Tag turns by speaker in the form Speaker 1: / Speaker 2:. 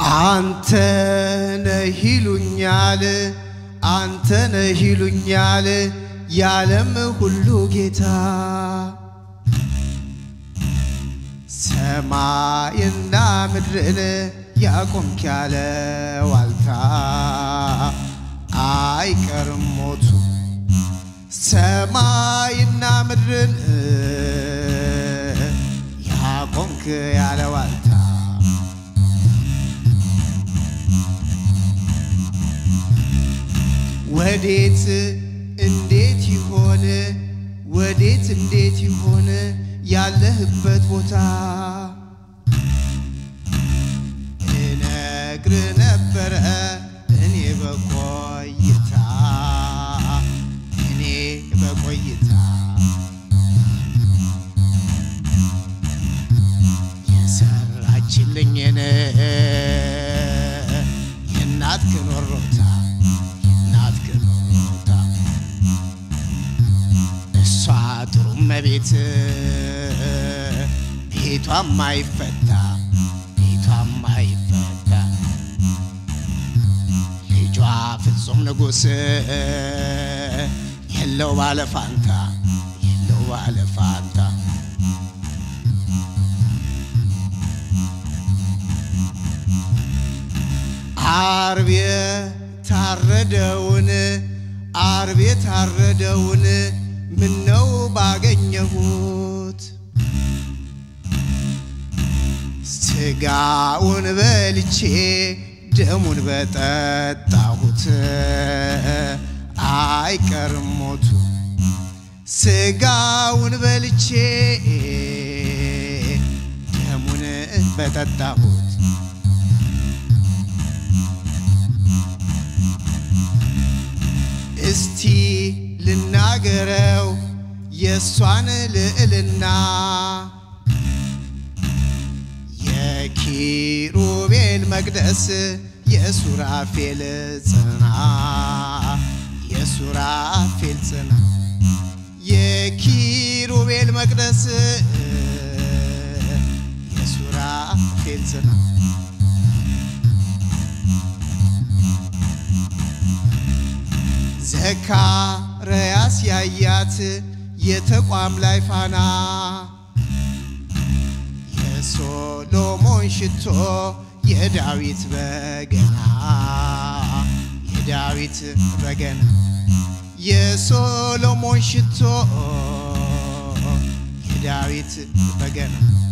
Speaker 1: አንተ ነህ ይሉኛል፣ አንተ ነህ ይሉኛል የዓለም ሁሉ ጌታ ሰማይና ምድርን ያቆምክ ያለ ዋልታ አይቀርም ሞቱ ሰማይና ምድርን ያቆምክ ያለ ዋልታ ወዴት እንዴት ይሆን ወዴት እንዴት ይሆን ያለህበት ቦታ እነግር ነበረ እኔ በቆይታ እኔ በቆይታ የሰራችልኝን የእናትህን ወሮታ የእናትህን ወሮታ እሷ ጥሩ እመቤት ቤቷም አይፈታ ቤቷም አይፈታ ልጇ ፍጹም ንጉሥ የለው ባለፋንታ የለው ባለፋንታ አርብ የታረደውን አርብ የታረደውን ምነው ባገኘሁት ስጋውን በልቼ ደሙን በጠጣሁት አይቀርም ሞቱ ስጋውን በልቼ ደሙን በጠጣሁት እስቲ ልናገረው የእሷን ልዕልና የኪሩቤል መቅደስ የሱራፌል ጽና የሱራፌል ጽና የኪሩቤል መቅደስ የሱራፌል ጽና ዘካርያስ ያያት የተቋም ላይ ፋና የሶሎሞን ሽቶ የዳዊት በገና የዳዊት በገና የሶሎሞን ሽቶ የዳዊት በገና